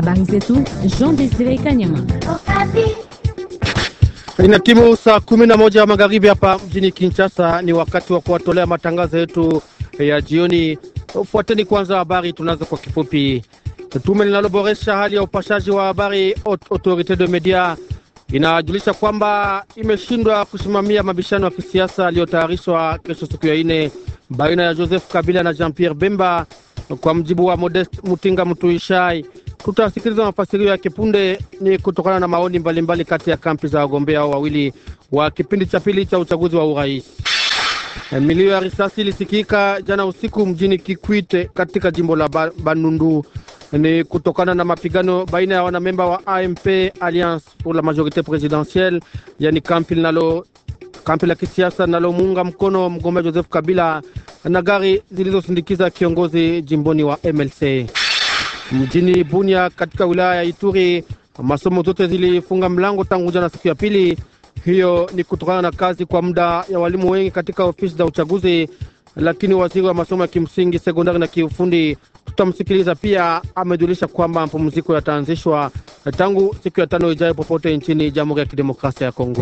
Habari zetu Jean Desire Kanyama. Ina timu saa kumi na moja magharibi hapa mjini Kinshasa. Ni wakati wa kuwatolea matangazo yetu ya jioni. Fuateni kwanza habari tunazo kwa kifupi. Tume linaloboresha hali ya upashaji wa habari Autorite de Media inajulisha kwamba imeshindwa kusimamia mabishano ya kisiasa yaliyotayarishwa kesho siku ya ine baina ya Joseph Kabila na Jean Pierre Bemba. Kwa mjibu wa Modest Mutinga Mtuishai, tutasikiliza mafasirio ya kipunde. Ni kutokana na maoni mbalimbali kati ya kampi za wagombea hao wawili wa kipindi cha pili cha uchaguzi wa urais. Milio ya risasi ilisikika jana usiku mjini Kikwite katika jimbo la Bandundu. Ni kutokana na mapigano baina ya wanamemba wa AMP Alliance pour la Majorite Presidentielle, yani kampi linalo kampi la kisiasa linalomuunga mkono mgombea Joseph Kabila na gari zilizosindikiza kiongozi jimboni wa MLC. Mjini Bunia katika wilaya ya Ituri, masomo zote zilifunga mlango tangu jana siku ya pili. Hiyo ni kutokana na kazi kwa muda ya walimu wengi katika ofisi za uchaguzi, lakini waziri wa masomo ya kimsingi, sekondari na kiufundi, tutamsikiliza pia, amejulisha kwamba mapumziko yataanzishwa tangu siku ya tano ijayo popote nchini Jamhuri ya Kidemokrasia ya Kongo.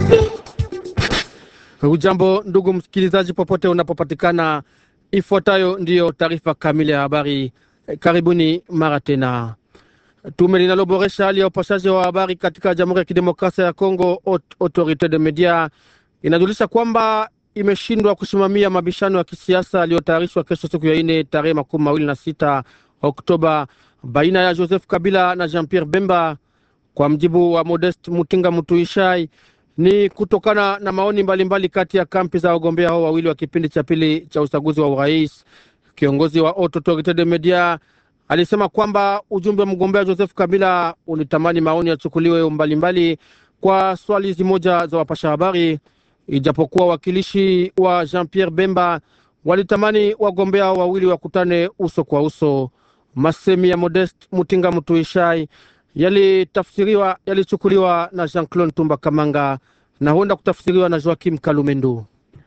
Ujambo ndugu msikilizaji, popote unapopatikana, ifuatayo ndiyo taarifa kamili ya habari. Karibuni mara tena. Tume linaloboresha hali ya upashaji wa habari katika Jamhuri ya Kidemokrasia ya Kongo, Autorite de Media, inajulisha kwamba imeshindwa kusimamia mabishano ya kisiasa yaliyotayarishwa kesho siku ya ine tarehe makumi mawili na sita Oktoba baina ya Joseph Kabila na Jean Pierre Bemba. Kwa mjibu wa Modest Mutinga Mutuishai, ni kutokana na maoni mbalimbali mbali kati ya kampi za wagombea hao wawili wa kipindi cha pili cha uchaguzi wa urais. Kiongozi wa Autorite de Media alisema kwamba ujumbe wa mgombea Joseph Kabila ulitamani maoni yachukuliwe mbalimbali kwa swali zimoja za wapasha habari, ijapokuwa wakilishi wa Jean Pierre Bemba walitamani wagombea wawili wakutane uso kwa uso. Masemi ya Modest Mutinga Mtuishai yalitafsiriwa yalichukuliwa na Jean Claude Tumba Kamanga na huenda kutafsiriwa na Joakim Kalumendo.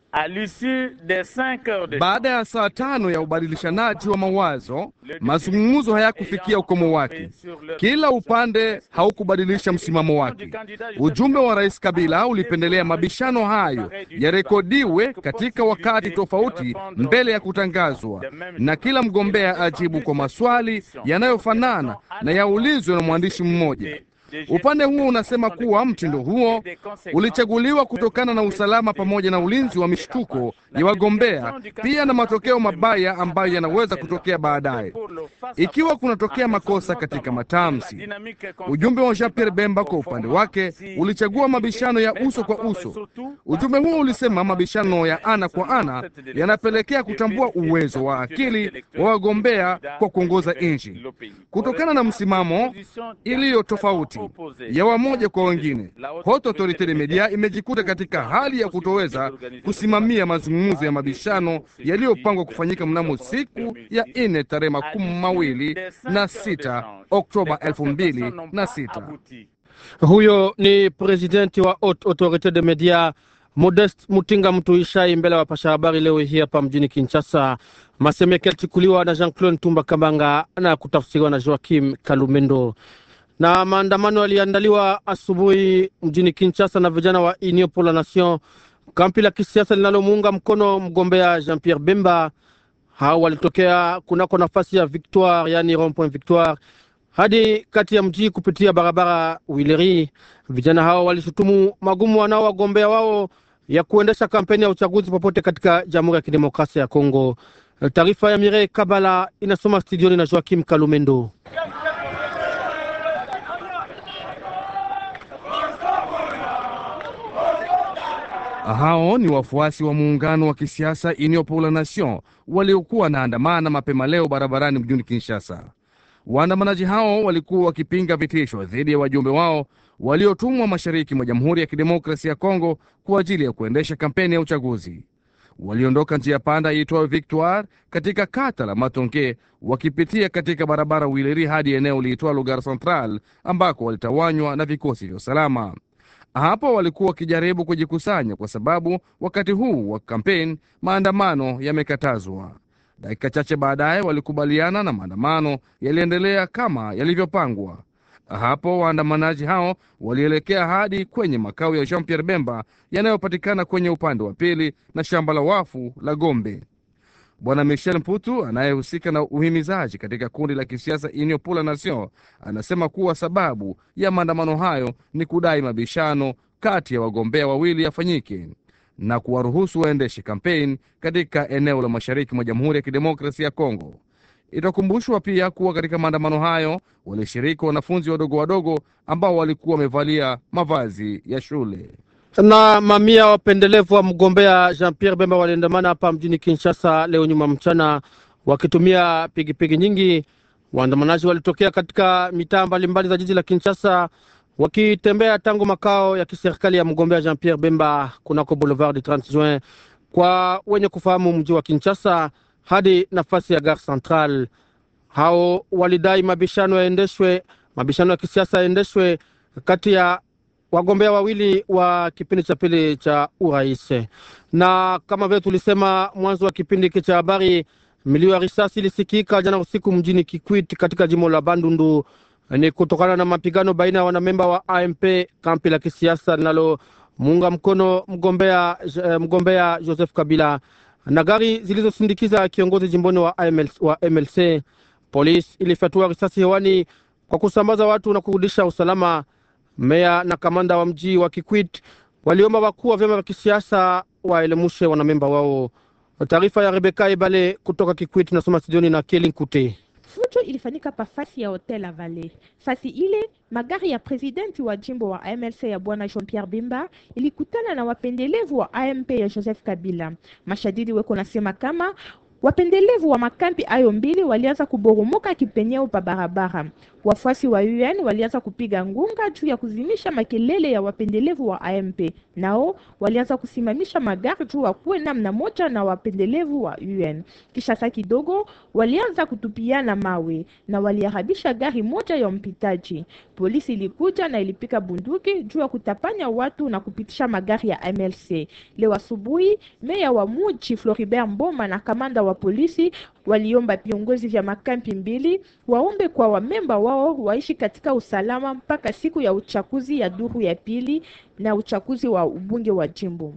Baada ya saa tano ya ubadilishanaji wa mawazo, mazungumzo hayakufikia ukomo wake. Kila upande haukubadilisha msimamo wake. Ujumbe wa rais Kabila ulipendelea mabishano hayo yarekodiwe katika wakati tofauti mbele ya kutangazwa, na kila mgombea ajibu kwa maswali yanayofanana na yaulizwe na mwandishi mmoja. Upande huo unasema kuwa mtindo huo ulichaguliwa kutokana na usalama pamoja na ulinzi wa mishtuko ya wagombea, pia na matokeo mabaya ambayo yanaweza kutokea baadaye ikiwa kunatokea makosa katika matamshi. Ujumbe wa Jean Pierre Bemba kwa upande wake ulichagua mabishano ya uso kwa uso. Ujumbe huo ulisema mabishano ya ana kwa ana yanapelekea kutambua uwezo wa akili wa wagombea kwa kuongoza nchi kutokana na msimamo iliyo tofauti ya wamoja kwa wengine. Haute Autorite de Media imejikuta katika hali ya kutoweza kusimamia mazungumzo ya mabishano yaliyopangwa kufanyika mnamo siku ya ine tarehe makumi mawili na sita Oktoba elfu mbili na sita. Huyo ni presidenti wa Haute Autorite de Media Modest Mutinga Mtuishai mbele ya wapasha habari leo hii hapa mjini Kinshasa. Maseme yake yalichukuliwa na Jean Claude Tumba Kambanga na kutafsiriwa na Joakim Kalumendo na maandamano yaliandaliwa asubuhi mjini Kinshasa na vijana wa Union pour la Nation, kampi la kisiasa linalomuunga mkono mgombea Jean Pierre Bemba. Hao walitokea kunako nafasi ya Victoire, yani rond point Victoire, hadi kati ya mji kupitia barabara Wileri. Vijana hao walishutumu magumu wanao wagombea wao ya kuendesha kampeni ya uchaguzi popote katika Jamhuri ya Kidemokrasia ya Kongo. Taarifa ya Mire Kabala inasoma studioni na Joakim Kalumendo. Hao ni wafuasi wa muungano wa kisiasa Union pour la Nation waliokuwa wanaandamana mapema leo barabarani mjini Kinshasa. Waandamanaji hao walikuwa wakipinga vitisho dhidi ya wajumbe wao waliotumwa mashariki mwa Jamhuri ya Kidemokrasia ya Kongo kwa ajili ya kuendesha kampeni ya uchaguzi. Waliondoka njia panda iitwayo Victoire katika kata la Matonge wakipitia katika barabara Wileri hadi eneo liitwalo Gare Central ambako walitawanywa na vikosi vya usalama. Hapo walikuwa wakijaribu kujikusanya kwa sababu wakati huu wa kampeni maandamano yamekatazwa. Dakika chache baadaye walikubaliana na maandamano yaliendelea kama yalivyopangwa. Hapo waandamanaji hao walielekea hadi kwenye makao ya Jean Pierre Bemba yanayopatikana kwenye upande wa pili na shamba la wafu la Gombe. Bwana Michel Mputu anayehusika na uhimizaji katika kundi la kisiasa Union pour la Nation anasema kuwa sababu ya maandamano hayo ni kudai mabishano kati ya wagombea wawili yafanyike na kuwaruhusu waendeshe kampeni katika eneo la mashariki mwa Jamhuri ya Kidemokrasia ya Kongo. Itakumbushwa pia kuwa katika maandamano hayo walishiriki wanafunzi wadogo wadogo ambao walikuwa wamevalia mavazi ya shule. na mamia wapendelevu wa mgombea Jean Pierre Bemba waliandamana hapa mjini Kinshasa leo nyuma mchana wakitumia pigipigi nyingi. Waandamanaji walitokea katika mitaa mbalimbali za jiji la Kinshasa wakitembea tangu makao ya kiserikali ya mgombea Jean Pierre Bemba kunako Boulevard du 30 Juin kwa wenye kufahamu mji wa Kinshasa hadi nafasi ya Gare Central. Hao walidai mabishano yaendeshwe, mabishano ya kisiasa yaendeshwe kati ya wagombea wawili wa kipindi cha pili cha urais. Na kama vile tulisema mwanzo wa kipindi hiki cha habari, milio ya risasi ilisikika jana usiku mjini Kikwit katika jimbo la Bandundu. Ni kutokana na mapigano baina ya wanamemba wa AMP, kampi la kisiasa linalo muunga mkono mgombea, eh, mgombea Joseph Kabila na gari zilizosindikiza kiongozi jimboni wa, AML, wa MLC. Polisi ilifyatua risasi hewani kwa kusambaza watu na kurudisha usalama. Meya na kamanda wa mji wa Kikwit waliomba wakuu wa vyama vya kisiasa waelemushe wanamemba wao. Taarifa ya Rebeka Ebale kutoka Kikwit nasoma studioni na Kelin Kute. Fujo ilifanyika pa fasi ya hotel la Valley. Fasi ile magari ya presidenti wa jimbo wa AMLC ya bwana Jean Pierre Bemba ilikutana na wapendelevu wa AMP ya Joseph Kabila. Mashadidi weko nasema kama wapendelevu wa makampi ayo mbili walianza kuboromoka kipenyeo pa barabara. Wafuasi wa UN walianza kupiga ngunga juu ya kuzimisha makelele ya wapendelevu wa AMP. Nao walianza kusimamisha magari juu wakuwe namna moja na wapendelevu wa UN. Kisha saa kidogo walianza kutupiana mawe na waliharibisha gari moja ya mpitaji. Polisi ilikuja na ilipika bunduki juu ya kutapanya watu na kupitisha magari ya MLC. Leo asubuhi, meya wa muji Floribert Mboma na kamanda wa polisi waliomba viongozi vya makampi mbili waombe kwa wamemba wao waishi katika usalama mpaka siku ya uchaguzi ya duru ya pili na uchaguzi wa ubunge wa jimbo.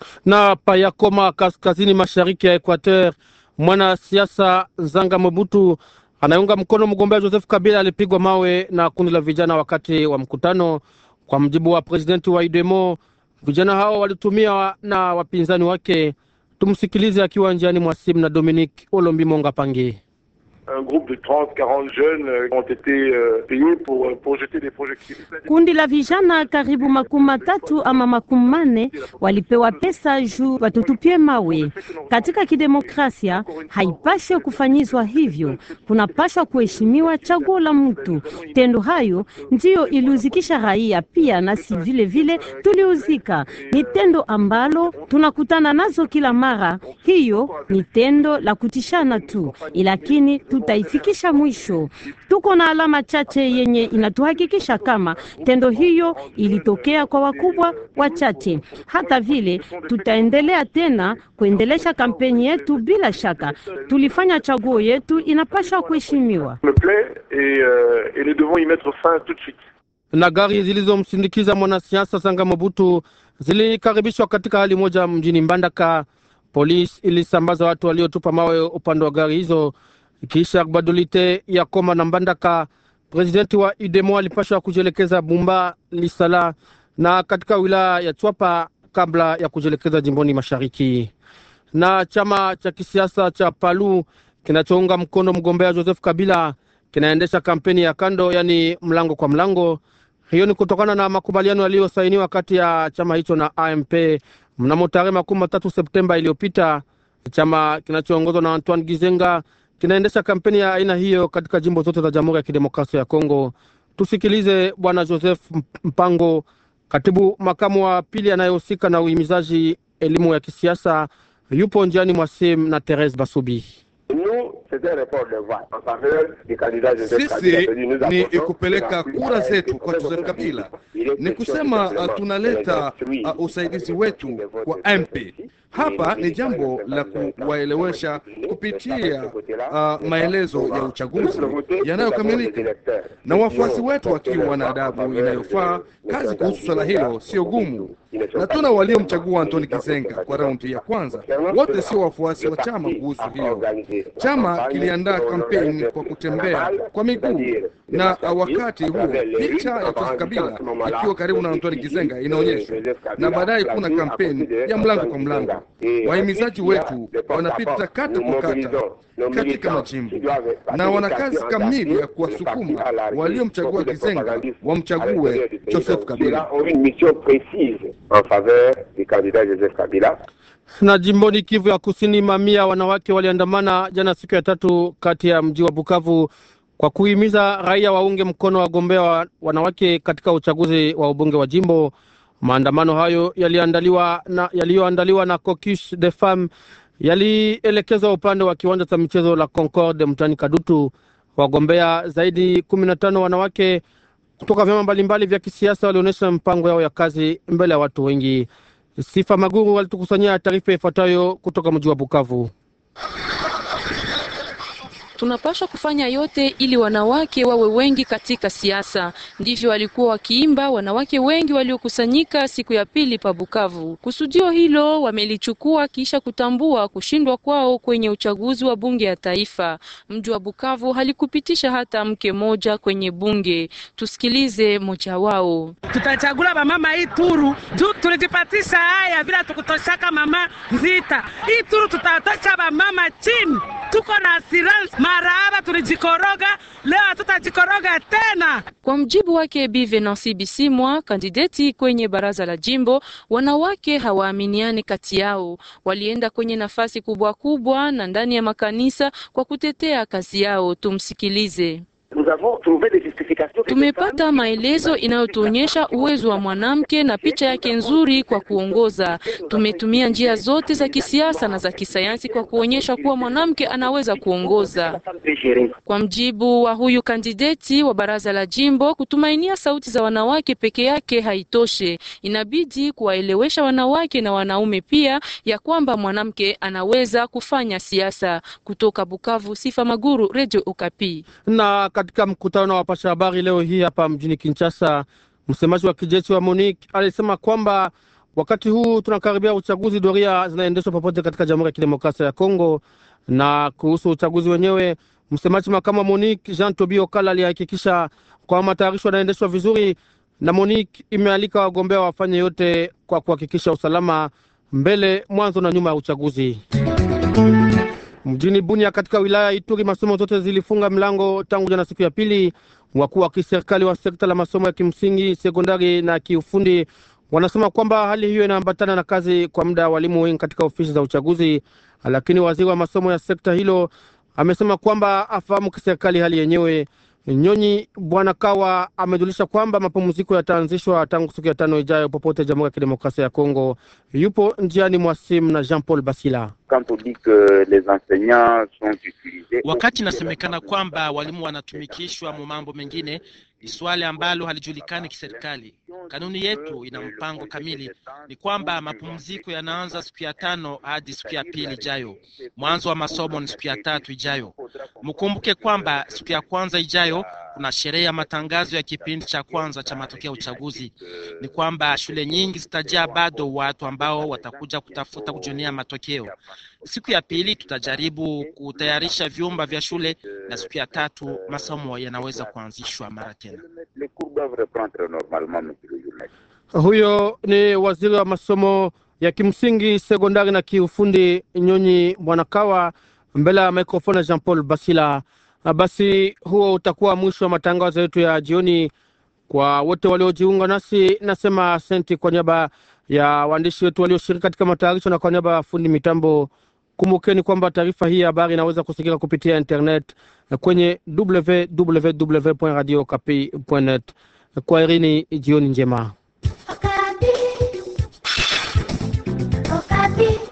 Na Payakoma, kaskazini mashariki ya Equateur, mwanasiasa Zanga Mobutu anayeunga mkono mgombea Joseph Kabila alipigwa mawe na kundi la vijana wakati wa mkutano. Kwa mjibu wa presidenti wa IDEMO, vijana hao walitumia na wapinzani wake. Tumsikilize akiwa njiani mwa simu na Dominique Olombi Monga Pange. un groupe de 30, 40 jeunes euh, ont été euh, payés pour, euh, pour jeter des projectiles. Kundi la vijana karibu makumi matatu ama makumi manne walipewa pesa juu watutupie mawe. Katika kidemokrasia haipashe kufanyizwa hivyo, kunapashwa kuheshimiwa chaguo la mtu. Tendo hayo ndiyo iliuzikisha raia pia, nasi vile vile tuliuzika. Ni tendo ambalo tunakutana nazo kila mara. Hiyo ni tendo la kutishana tu, lakini tutaifikisha mwisho. Tuko na alama chache yenye inatuhakikisha kama tendo hiyo ilitokea kwa wakubwa wachache. Hata vile tutaendelea tena kuendelesha kampeni yetu. Bila shaka tulifanya chaguo yetu, inapaswa kuheshimiwa. me plaît et, euh, et nous devons y mettre fin tout de suite. na gari zilizomsindikiza mwanasiasa Sanga Mobutu zilikaribishwa katika hali moja mjini Mbandaka. Polisi ilisambaza watu waliotupa mawe upande wa gari hizo. Kisha badulite ya Koma na Mbandaka, presidenti wa IDEMO alipashwa kujielekeza Bumba Lisala na katika wilaya ya Chwapa kabla ya kujielekeza jimboni mashariki. Na chama cha kisiasa cha Palu kinachounga mkono mgombea Joseph Kabila kinaendesha kampeni ya kando, yani mlango kwa mlango. Hiyo ni kutokana na makubaliano yaliyosainiwa kati ya chama hicho na AMP mnamo tarehe makumi matatu Septemba iliyopita. Chama kinachoongozwa na Antoine Gizenga kinaendesha kampeni ya aina hiyo katika jimbo zote za Jamhuri ya Kidemokrasia ya Kongo. Tusikilize Bwana Joseph Mpango, katibu makamu wa pili anayehusika na uhimizaji elimu ya kisiasa, yupo njiani mwa simu na Therese Basubi. Sisi ni kupeleka kura zetu kwa Joseph Kabila, ni kusema uh, tunaleta uh, usaidizi wetu kwa MP. Hapa ni jambo la kuwaelewesha kupitia uh, maelezo ya uchaguzi yanayokamilika na wafuasi wetu wakiwa na adabu inayofaa. Kazi kuhusu swala hilo sio gumu, na tuna waliomchagua Antoni Kizenga kwa raundi ya kwanza, wote sio wafuasi wa chama. Kuhusu hiyo, chama kiliandaa kampeni kwa kutembea kwa miguu, na wakati huo picha ya Joseph Kabila ikiwa karibu na Antoni Kizenga inaonyeshwa, na baadaye kuna kampeni ya mlango kwa mlango. Wahimizaji wetu wanapita kata kwa kata katika majimbo na wana kazi kamili ya kuwasukuma waliomchagua Kizenga wamchague Joseph Kabila. Na jimboni Kivu ya Kusini, mamia wanawake waliandamana jana siku ya tatu kati ya mji wa Bukavu kwa kuhimiza raia waunge mkono wagombea wa wanawake katika uchaguzi wa ubunge wa jimbo. Maandamano hayo yaliandaliwa na yaliyoandaliwa na Caucus des Femmes yalielekezwa upande wa kiwanja cha michezo la Concorde mtani Kadutu. Wagombea zaidi kumi na tano wanawake kutoka vyama mbalimbali vya kisiasa walionyesha mpango yao ya kazi mbele ya watu wengi. Sifa Maguru walitukusanyia taarifa ifuatayo kutoka mji wa Bukavu. Tunapaswa kufanya yote ili wanawake wawe wengi katika siasa. Ndivyo walikuwa wakiimba wanawake wengi waliokusanyika siku ya pili pa Bukavu. Kusudio hilo wamelichukua kisha kutambua kushindwa kwao kwenye uchaguzi wa bunge ya taifa. Mji wa Bukavu halikupitisha hata mke moja kwenye bunge. Tusikilize moja wao. Tutachagula bamama hii turu juu tulijipatisha haya bila tukutoshaka mama Nzita. Hii turu tutatosha bamama chini, tuko na assurance marahaba, tulijikoroga leo hatutajikoroga tena. Kwa mjibu wake Bi Venansi Bisimwa, kandideti kwenye baraza la jimbo, wanawake hawaaminiani kati yao. Walienda kwenye nafasi kubwa kubwa na ndani ya makanisa kwa kutetea kazi yao. Tumsikilize. Tumepata maelezo inayotuonyesha uwezo wa mwanamke na picha yake nzuri kwa kuongoza. Tumetumia njia zote za kisiasa na za kisayansi kwa kuonyesha kuwa mwanamke anaweza kuongoza. Kwa mjibu wa huyu kandideti wa baraza la jimbo, kutumainia sauti za wanawake peke yake haitoshe. Inabidi kuwaelewesha wanawake na wanaume pia ya kwamba mwanamke anaweza kufanya siasa. Kutoka Bukavu, Sifa Maguru, Radio Okapi. Na katika mkutano na wapasha habari leo hii hapa mjini Kinshasa, msemaji wa kijeshi wa MONUC alisema kwamba wakati huu tunakaribia uchaguzi, doria zinaendeshwa popote katika Jamhuri ya Kidemokrasia ya Kongo. Na kuhusu uchaguzi wenyewe, msemaji makamu wa MONUC Jean Tobi Okala alihakikisha kwamba matayarisho yanaendeshwa vizuri, na MONUC imealika wagombea wafanye yote kwa kuhakikisha usalama mbele, mwanzo na nyuma ya uchaguzi. Mjini Bunia katika wilaya ya Ituri masomo zote zilifunga mlango tangu jana siku ya pili. Wakuu wa kiserikali wa sekta la masomo ya kimsingi, sekondari na kiufundi wanasema kwamba hali hiyo inaambatana na kazi kwa muda walimu wengi katika ofisi za uchaguzi, lakini waziri wa masomo ya sekta hilo amesema kwamba afahamu kiserikali hali yenyewe. Nyonyi Bwana Kawa amejulisha kwamba mapumziko yataanzishwa tangu siku ya tano ijayo popote Jamhuri ya Kidemokrasia ya Kongo. Yupo njiani mwa simu na Jean Paul Basila. Wakati inasemekana kwamba walimu wanatumikishwa mu mambo mengine, ni swali ambalo halijulikani kiserikali. Kanuni yetu ina mpango kamili, ni kwamba mapumziko yanaanza siku ya tano hadi siku ya pili ijayo. Mwanzo wa masomo ni siku ya tatu ijayo. Mkumbuke kwamba siku ya kwanza ijayo kuna sherehe ya matangazo ya kipindi cha kwanza cha matokeo ya uchaguzi. Ni kwamba shule nyingi zitajaa bado watu ambao watakuja kutafuta kujionea matokeo. Siku ya pili tutajaribu kutayarisha vyumba vya shule, na siku ya tatu masomo yanaweza kuanzishwa mara tena. Huyo ni waziri wa masomo ya kimsingi, sekondari na kiufundi Nyonyi Bwanakawa mbele ya mikrofoni Jean Paul Basila. Basi huo utakuwa mwisho wa matangazo yetu ya jioni. Kwa wote waliojiunga nasi, nasema asante kwa niaba ya waandishi wetu walioshiriki katika matayarisho na kwa niaba ya fundi mitambo. Kumbukeni kwamba taarifa hii ya habari inaweza kusikika kupitia internet kwenye www.radiokapi.net. Kwa irini, jioni njema. Okapi. Okapi.